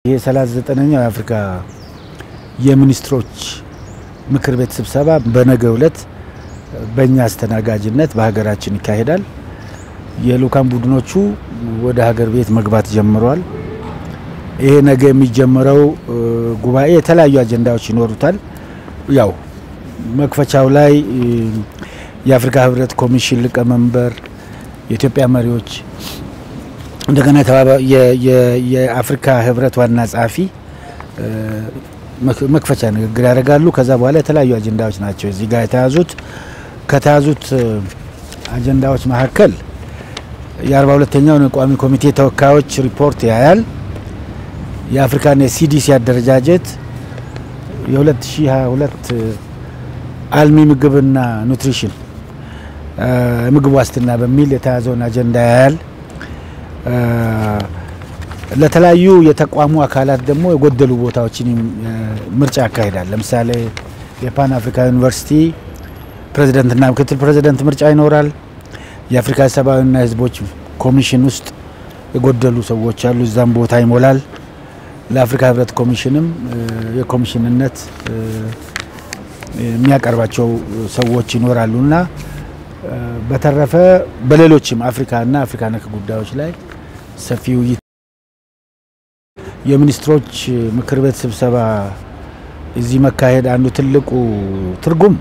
ይህ 39ኛው የአፍሪካ የሚኒስትሮች ምክር ቤት ስብሰባ በነገው ዕለት በእኛ አስተናጋጅነት በሀገራችን ይካሄዳል። የልኡካን ቡድኖቹ ወደ ሀገር ቤት መግባት ጀምረዋል። ይሄ ነገ የሚጀምረው ጉባኤ የተለያዩ አጀንዳዎች ይኖሩታል። ያው መክፈቻው ላይ የአፍሪካ ህብረት ኮሚሽን ሊቀመንበር፣ የኢትዮጵያ መሪዎች እንደገና የአፍሪካ ህብረት ዋና ጸሐፊ መክፈቻ ንግግር ያደርጋሉ። ከዛ በኋላ የተለያዩ አጀንዳዎች ናቸው እዚህ ጋር የተያዙት። ከተያዙት አጀንዳዎች መካከል የአርባ ሁለተኛውን የቋሚ ኮሚቴ ተወካዮች ሪፖርት ያያል። የአፍሪካን የሲዲሲ አደረጃጀት የ2022 አልሚ ምግብና ኑትሪሽን ምግብ ዋስትና በሚል የተያዘውን አጀንዳ ያያል። ለተለያዩ የተቋሙ አካላት ደግሞ የጎደሉ ቦታዎችን ምርጫ ያካሂዳል። ለምሳሌ የፓን አፍሪካ ዩኒቨርሲቲ ፕሬዚደንትና ምክትል ፕሬዚደንት ምርጫ ይኖራል። የአፍሪካ ሰብአዊና ህዝቦች ኮሚሽን ውስጥ የጎደሉ ሰዎች አሉ፣ እዛም ቦታ ይሞላል። ለአፍሪካ ህብረት ኮሚሽንም የኮሚሽንነት የሚያቀርባቸው ሰዎች ይኖራሉ እና በተረፈ በሌሎችም አፍሪካና አፍሪካ ነክ ጉዳዮች ላይ ሰፊ ውይይት የሚኒስትሮች ምክር ቤት ስብሰባ እዚህ መካሄድ አንዱ ትልቁ ትርጉም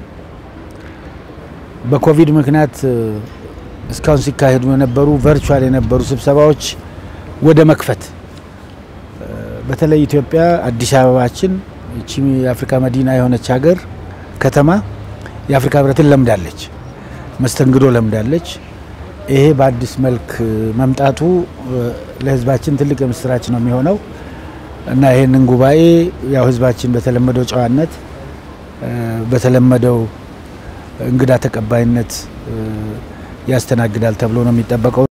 በኮቪድ ምክንያት እስካሁን ሲካሄዱ የነበሩ ቨርቹዋል የነበሩ ስብሰባዎች ወደ መክፈት በተለይ ኢትዮጵያ አዲስ አበባችን እቺ የአፍሪካ መዲና የሆነች ሀገር ከተማ የአፍሪካ ህብረትን ለምዳለች፣ መስተንግዶ ለምዳለች። ይሄ በአዲስ መልክ መምጣቱ ለህዝባችን ትልቅ የምስራች ነው የሚሆነው እና ይህንን ጉባኤ ያው ህዝባችን በተለመደው ጨዋነት በተለመደው እንግዳ ተቀባይነት ያስተናግዳል ተብሎ ነው የሚጠበቀው።